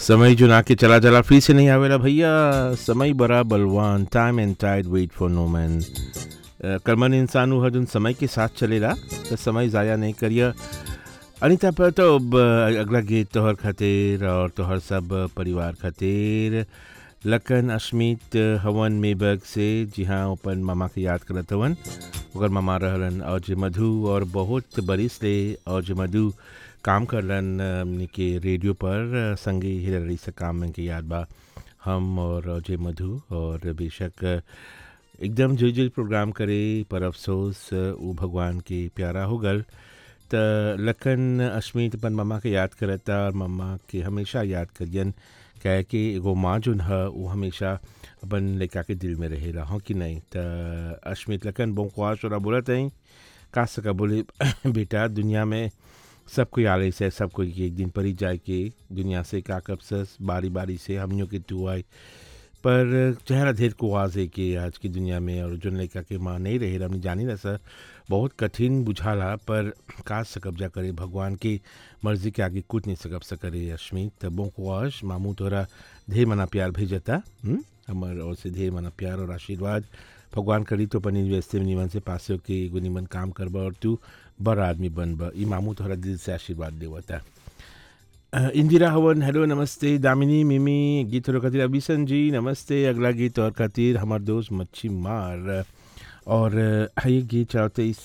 समय जो ना के चला चला फ्री से नहीं आवेला भैया समय बड़ा बलवान time and tide wait for no man कर्मन इंसान हर जोन समय के साथ चलेला तो समय ज़ाया नहीं करिए अनिता पर तो अब अगला गीत तोहर खातिर और तोहर सब परिवार खातिर लखन अश्मित हवन मेबग से जी हाँ अपन मामा के याद करत हवन ओकर मामा रहलन और जे मधु और बहुत बरिस ले और जे मधु काम करलन हमने के रेडियो पर संगे ही रही से काम में के याद बा हम और अजय मधु और बेशक एकदम जो जो प्रोग्राम करे पर अफसोस वो भगवान के प्यारा हो गल त लखन अश्मित अपन मम्मा के याद करता और मम्मा के हमेशा याद करियन कहे कि एगो माँ जोन है वो हमेशा अपन लड़का के दिल में रहेला हो कि नहीं त अश्मित लखन बोंख्वास और बोलत हैं का सका बोले बेटा दुनिया में सब कोई आले से सब कोई एक दिन पर ही जाए के दुनिया से का कब से बारी बारी से हमनियों के तू आए पर चेहरा ढेर को आवाज़ है कि आज की दुनिया में और जो लड़का के माँ नहीं रहे हमने जानी ना सर बहुत कठिन बुझाला पर का सकब जा करे भगवान की मर्जी के आगे कुछ नहीं सकब सकरे अश्मित त बोंकुआश मामू तोरा ढेर मना प्यार भेजता हमार और से ढेर मना प्यार और आशीर्वाद भगवान करी तो पनी व्यस्ते निमन से पासे के एगो निमन काम करब और तू बड़ा आदमी बनब ई मामू तोहरा दिल से आशीर्वाद देवता इंदिरा हवन हेलो नमस्ते दामिनी मिमी गीत और खातिर अभिसन जी नमस्ते अगला गीत और खातिर हमार दोस्त मच्छी मार और ये गीत चाहते इस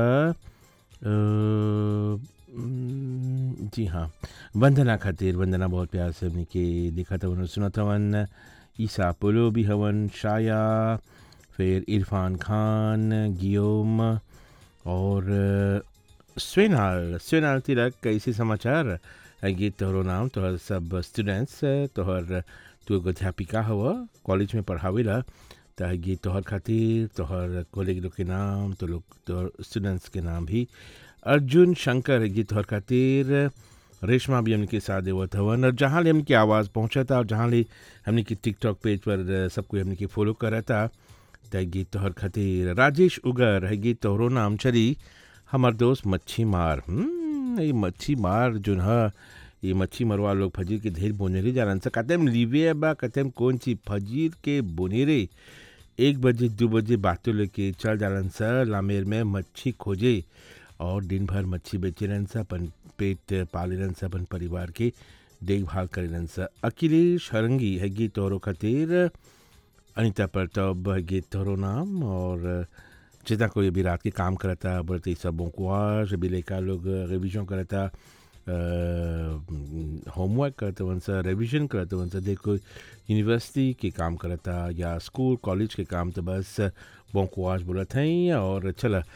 जी हाँ वंदना खातिर वंदना बहुत प्यार से हमने के देखा था उन्होंने सुना था वन ईसा पोलो भी हवन शाया फिर इरफान खान गियोम और स्वेनाल स्वेनाल तिलक कैसे समाचार गीत तोहरो नाम तोहर सब स्टूडेंट्स तोहर तू एगो अध्यापिका हव कॉलेज में पढ़ावेला त गीत तोहर खातिर तोहर कॉलेज लोग के नाम तो लोग तोहर स्टूडेंट्स के नाम भी अर्जुन शंकर गीत तोहर खातिर रेशमा भी हमने साथ देवत हवन और जहाँ ले हमने आवाज़ पहुँचा था और जहाँ ले हमने की टिकटॉक पेज पर सब कोई हमने के फॉलो करा था त गीत तोहर खातिर राजेश उगर है गीत तोहरो नाम चली हमार दोस्त मच्छी मार ये मच्छी मार जो है ये मच्छी मरवा लोग फजीर के ढेर बोनेरे जालन सा कतम लिवे बा कतम कौन सी फजीर के बोनेरे एक बजे दो बजे बातों लेके चल जालन सा लामेर में मच्छी खोजे और दिन भर मच्छी बेचे रहन सा अपन पेट पाले रहन सा अपन परिवार के देखभाल करे रहन सा अखिलेश हरंगी है गीत तोरो खातिर अनिता प्रताप है गीत तोरो नाम और जितना कोई अभी रात के काम करता बढ़ते सबों को आज अभी लेकर लोग रिविजन करता होमवर्क करते वन सा रिविजन करते वन सा देखो यूनिवर्सिटी के काम करता या स्कूल कॉलेज के काम तो बस बोंकुआज बोलत हैं और चला